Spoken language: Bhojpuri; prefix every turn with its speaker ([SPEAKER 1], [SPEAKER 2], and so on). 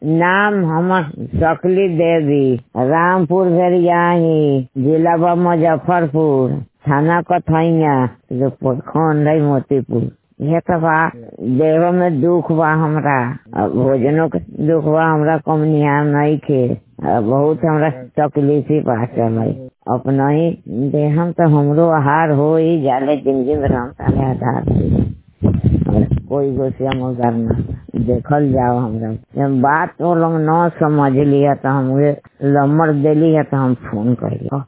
[SPEAKER 1] नाम हमर सकली देवी रामपुर भेरियाही जिला बा मुजफ्फरपुर थाना कथैया जो प्रखंड है मोतीपुर ये तो बा देह में दुख बा हमरा आ भोजनो के दुख बा हमरा कमनिया नहीं खे आ बहुत हमरा तकलीफी बा चले अपना ही देहम तो हमरो आहार हो ही जाले जिंदगी में हम साले आधार होई। हमरा कोई गोसिया मगर ना देखल जाओ हमरा जब बात वो लोग न समझ लिया तो हम लम्बर देली है तो हम फोन कर